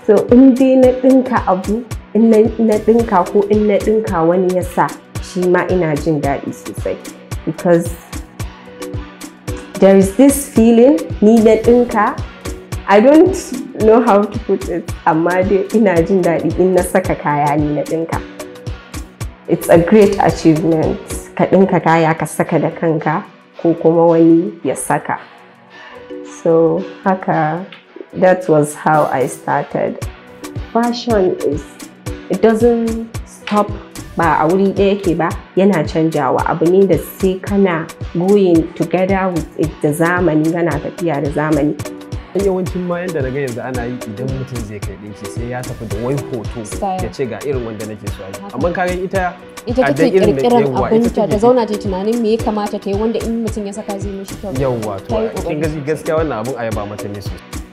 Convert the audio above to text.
so in dai na ɗinka abu in na ɗinka ko in na ɗinka wani ya sa shi ma ina jin daɗi sosai because there is this feeling ni na ɗinka I don't know how to put it amma dai ina jin daɗi in na saka kaya ni na ɗinka it's a great achievement ka ɗinka kaya ka saka da kanka ko kuma wani ya saka so haka that was how I started fashion is it doesn't stop ba a wuri ɗaya yake ba yana canjawa abu ne da sai kana going together with it da zamani kana tafiya da zamani yawancin ma yadda na ga yanzu ana yi idan mutum zai kai ɗinki sai ya tafi da wai hoto ya ce ga irin wanda nake so yi amma kaga ita ita take kirkiran abinta ta zauna ta tunanin me ya kamata ta yi wanda in mutum ya saka zai mishi kyau yawwa to kin gaskiya wannan abun ayaba mata ne sosai